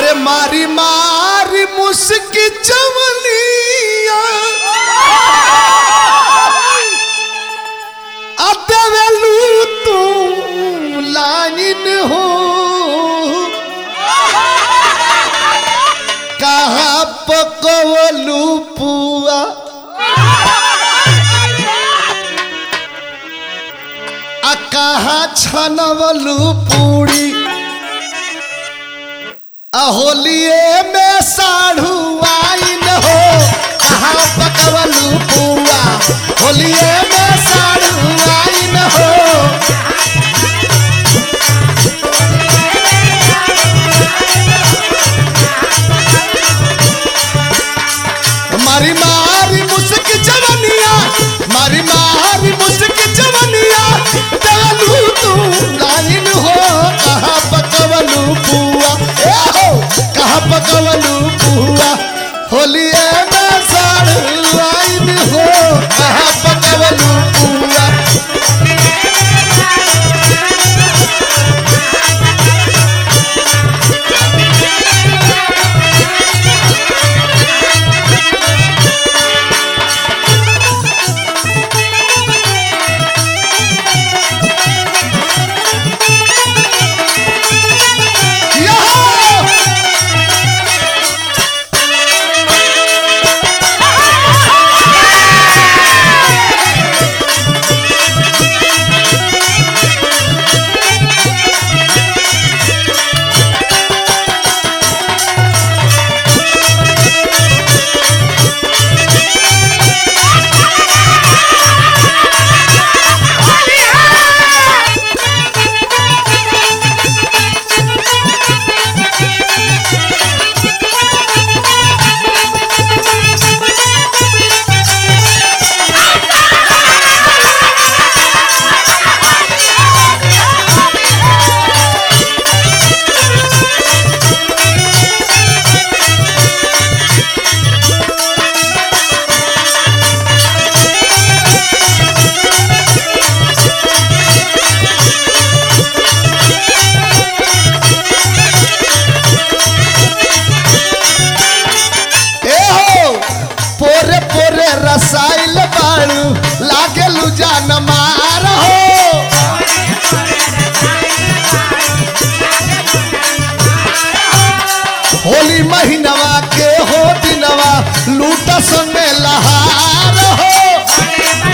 अरे मारी मारी मुस्की चवलिया अदवेलू तू लाइन हो कहाँ पकवलू पुआ आ कहाँ छनवलू पूरी अहोलिए में साढ़ू आइन हो कहाँ पकवलू पुआ होलिए में साढ़ू आइन हो मारी मारी मुस्क जवनिया मारी मारी मुस्क जवनिया डालू तू लाइन हो कहाँ पकवलू पुआ ए हो कहाँ पकवलू पुआ होलिए में साढ़ू लाइन हो कहाँ पकवलू पुआ यहाँ ए हो पोरे पोरे रसाइल बाड़ू लागे जान मार हो होली महीनवा के हो दिनवा लूट संगे लहार हो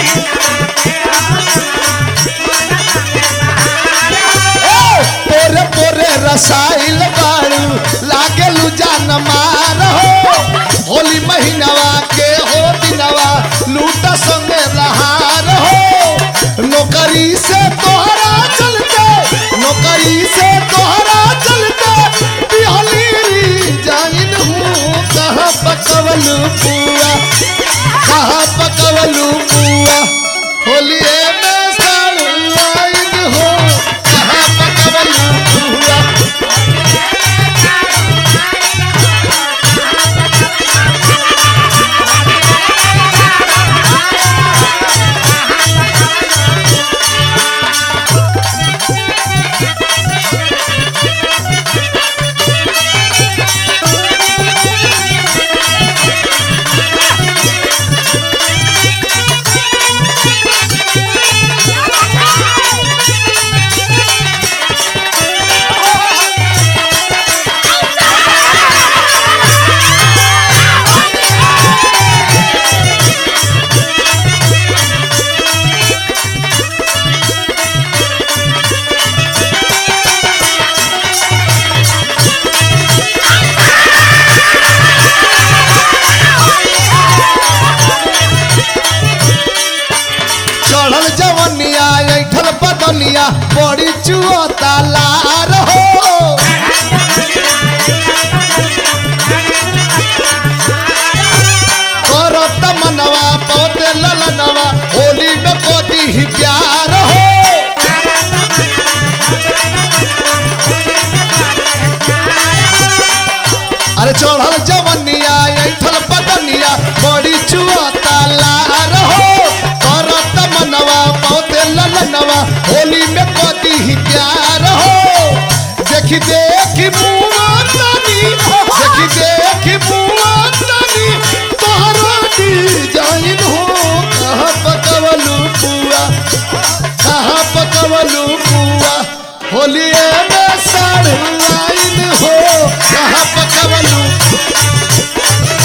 ए, पोरे पोरे रसाइल बाड़ू लागे जान मार हो होली महीनवा के हो दिनवा लूट संगे लहार हो नौकरी से तोहरा चलते नौकरी से तोहरा चलते बिहली जाइन हूँ कहाँ पकवल पुआ कहाँ पकवल पुआ होलिए में साड़ू आइन हो कहाँ पकवल पुआ चढ़ल जवनिया ऐठल बदनिया बड़ी चुअता लार हो करत मनवा पौते ललनवा होली में कोदी ही प्यार हो अरे चढ़ल जवनिया ऐठल बदनिया बड़ी चुअता लार हो करत मनवा पौते ललनवा होली में कदी ही प्यार हो देखी देखी मुआ तनी होलिए में साढ़ लाइन हो कहाँ पकवलू